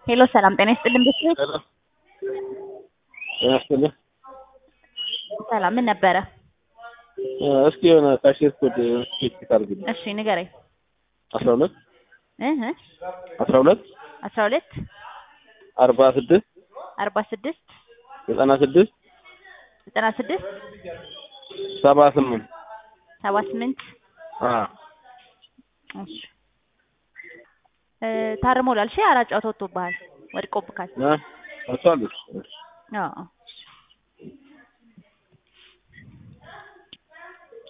ሄሎ ሰላም ጤና ይስጥልን ቤተሰብ ሄሎ ጤና ይስጥልኝ። ሰላም ምን ነበረ? እስኪ የሆነ ካሽር ኮድ ቼክ አድርግልኝ። እሺ ንገረኝ። አስራ ሁለት እህ አስራ ሁለት አስራ ሁለት አርባ ስድስት አርባ ስድስት ዘጠና ስድስት ዘጠና ስድስት ሰባ ስምንት ሰባ ስምንት እሺ እ ታርሞላል። እሺ አራት ጨዋታ ወጥቶብሃል፣ ወድቆብካል። እሷ አለች። አዎ